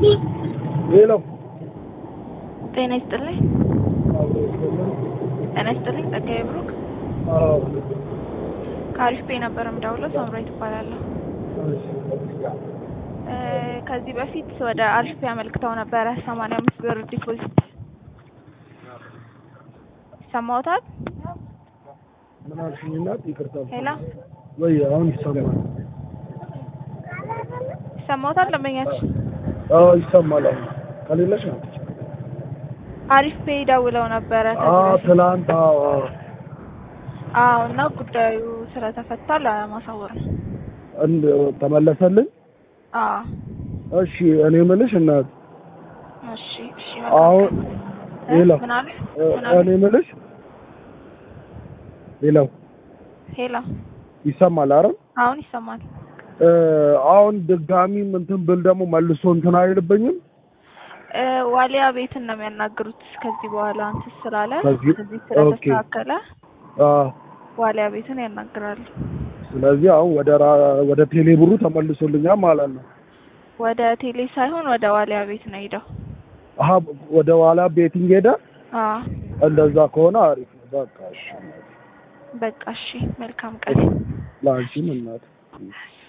ሌላው ጤና ይስጥልኝ። ጤና ይስጥልኝ። ጸጋዬ ብሩክ ከአሪፍ ፔ ነበር የምደውለው። ሳምራዊት እባላለሁ። እ ከዚህ በፊት ወደ አሪፍ ፔ አመልክተው ነበረ ሰማንያ አምስት ብር ዲፖዚት ይሰማዎታል? ምን አልሽኝ? እናት ይቅርታ ሄሎ ወይ አሁን ይሰማል? ይሰማዎታል? ደንበኛችን አዎ ይሰማል። አሁን ከሌለሽ ነው አሪፍ ፔ ደውለው ነበረ አዎ ከዚህ በፊት ትላንት አዎ አዎ አዎ እና ጉዳዩ ስለተፈታ ለማሳወር ነው። እንድ ተመለሰልኝ። አዎ እሺ እኔ የምልሽ እናት እሺ እሺ አሁን እ ሌላ ምን አሉ? እ ምን አሉ? እኔ የምልሽ ሌላው ሄሎ ይሰማል አይደል? አሁን ይሰማል። እ አሁን ድጋሚ እንትን ብል ደግሞ መልሶ እንትን አይልብኝም? እ ዋሊያ ቤትን ነው የሚያናግሩት ከዚህ በኋላ እንትን ስላለ ከዚህ- ከዚህ ኦኬ። ስለተስተካከለ አዎ ዋሊያ ቤትን ያናግራሉ። ስለዚህ አሁን ወደ ራ- ወደ ቴሌ ብሩ ተመልሶልኛል ማለት ነው። ወደ ቴሌ ሳይሆን ወደ ዋሊያ ቤት ነው ሄደው። አሀ ወደ ኋላ ቤቲንግ ሄደ። አዎ እንደዛ ከሆነ አሪፍ ነው። በቃ እሺ በቃ እሺ፣ መልካም ቀን። ለአንቺም እናት